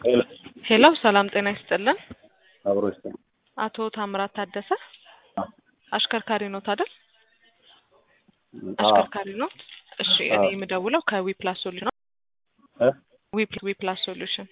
ሄሎ ሰላም ጤና ይስጥልን። አብሮ ይስጥልን። አቶ ታምራት ታደሰ አሽከርካሪ ኖት አይደል? አሽከርካሪ ኖት። እሺ እኔ የምደውለው ከዊፕላስ ሶሉሽን ነው። ዊፕላስ ሶሉሽን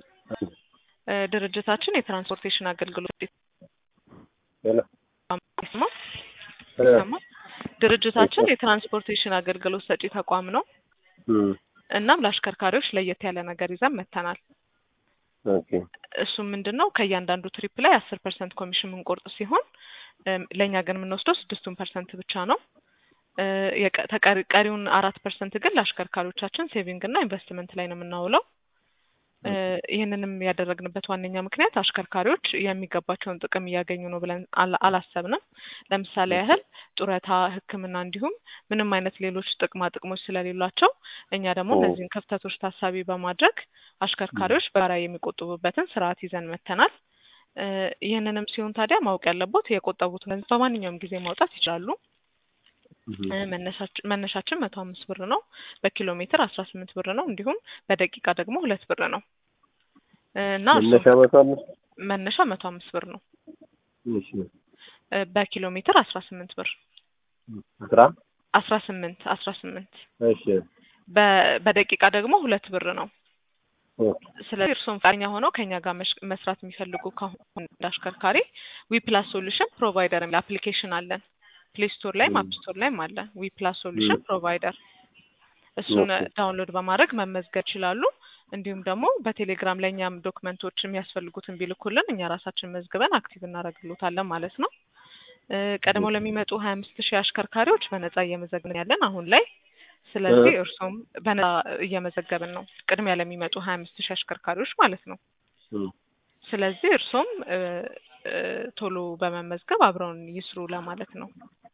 ድርጅታችን የትራንስፖርቴሽን አገልግሎት ሄሎ ይሰማል? ይሰማል? ድርጅታችን የትራንስፖርቴሽን አገልግሎት ሰጪ ተቋም ነው። እም፣ እናም ለአሽከርካሪዎች ለየት ያለ ነገር ይዘን መጥተናል። ኦኬ እሱም ምንድን ነው ከእያንዳንዱ ትሪፕ ላይ አስር ፐርሰንት ኮሚሽን የምንቆርጥ ሲሆን እም፣ ለእኛ ግን የምንወስደው ስድስቱን ፐርሰንት ብቻ ነው። እ፣ የቀ- ተቀሪ- ቀሪውን አራት ፐርሰንት ግን ለአሽከርካሪዎቻችን ሴቪንግ እና ኢንቨስትመንት ላይ ነው የምናውለው። እ፣ ይህንንም ያደረግንበት ዋነኛ ምክንያት አሽከርካሪዎች የሚገባቸውን ጥቅም እያገኙ ነው ብለን አላ- አላሰብንም። ለምሳሌ ያህል ጡረታ፣ ሕክምና እንዲሁም ምንም አይነት ሌሎች ጥቅማ ጥቅሞች ስለሌሏቸው እኛ ደግሞ ኦ። እነዚህን ክፍተቶች ታሳቢ በማድረግ አሽከርካሪዎች በጋራ የሚቆጥቡበትን ስርዓት ይዘን መጥተናል። እ፣ ይህንንም ሲሆን ታዲያ ማወቅ ያለቦት የቆጠቡት ገንዘብ በማንኛውም ጊዜ ማውጣት ይችላሉ። እም፣ እ፣ መነሻች- መነሻችን መቶ አምስት ብር ነው። በኪሎ ሜትር አስራ ስምንት ብር ነው። እንዲሁም በደቂቃ ደግሞ ሁለት ብር ነው እ፣ እና እሱም መነሻ መቶ አምስት መነሻ መቶ አምስት ብር ነው። እሺ እ፣ በኪሎ ሜትር አስራ ስምንት ብር አስራ አስራ ስምንት አስራ ስምንት እሺ በ- በደቂቃ ደግሞ ሁለት ብር ነው። ኦኬ ስለዚህ እርስዎም ፈቃደኛ ሆነው ከኛ ጋር መሽ- መስራት የሚፈልጉ ከሆኑ እንደ አሽከርካሪ ዊፕላስ ሶሉሽን ፕሮቫይደር የሚል አፕሊኬሽን አለን። ፕሌይ ስቶር ላይም ም። አፕ ስቶር ላይም አለ። ዊፕላስ ሶሉሽን ም። ፕሮቫይደር እሱን ኦኬ። ዳውንሎድ በማድረግ መመዝገብ ይችላሉ። እንዲሁም ደግሞ በቴሌግራም ለእኛም ዶክመንቶች የሚያስፈልጉትን ቢልኩልን እኛ ራሳችን መዝግበን አክቲቭ እናደርግሎታለን ማለት ነው። እ፣ ቀድመው ለሚመጡ ሀያ አምስት ሺህ አሽከርካሪዎች በነጻ እየመዘግብን ያለን አሁን ላይ። ስለዚህ እ። እርሶም በነጻ እየመዘገብን ነው፣ ቅድሚያ ለሚመጡ ሀያ አምስት ሺህ አሽከርካሪዎች ማለት ነው። እም፣ ስለዚህ እርሶም እ፣ እ፣ ቶሎ በመመዝገብ አብረውን ይስሩ ለማለት ነው።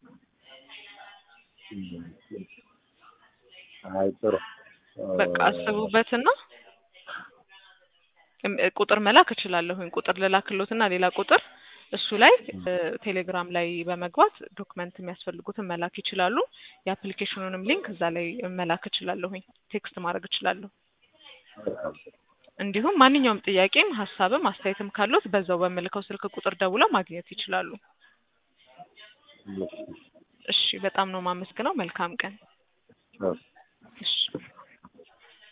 እም። አይ ጥሩ በቃ አስቡበትና እም፣ ቁጥር መላክ እችላለሁኝ። ቁጥር ልላክሎትና ሌላ ቁጥር እሱ ላይ እ፣ ቴሌግራም ላይ በመግባት ዶክመንት የሚያስፈልጉትን መላክ ይችላሉ። የአፕሊኬሽኑንም ሊንክ እዛ ላይ መላክ እችላለሁኝ። ቴክስት ማድረግ እችላለሁ። እንዲሁም ማንኛውም ጥያቄም ሀሳብም አስተያየትም ካሉት በዛው በምልከው ስልክ ቁጥር ደውለው ማግኘት ይችላሉ። እሺ እሺ፣ በጣም ነው የማመስግነው። መልካም ቀን። አዎ። እሺ